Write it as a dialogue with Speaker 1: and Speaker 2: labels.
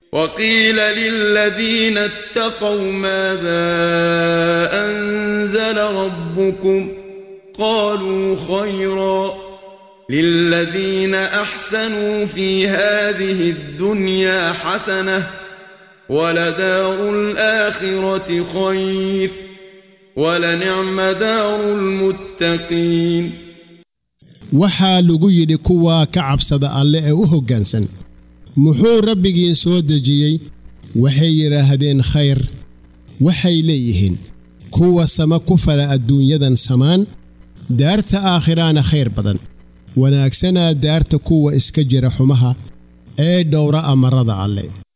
Speaker 1: وقيل للذين اتقوا ماذا أنزل ربكم قالوا خيرا للذين أحسنوا في هذه الدنيا حسنة ولدار الآخرة خير ولنعم دار المتقين
Speaker 2: waxaa lagu yidhi kuwaa ka cabsada alle ee u hoggaansan muxuu rabbigiin soo dejiyey waxay yidhaahdeen khayr waxay leeyihiin kuwa sama ku fala adduunyadan samaan daarta aakhiraana khayr badan wanaagsanaa daarta kuwa iska jira xumaha ee dhowra amarada alle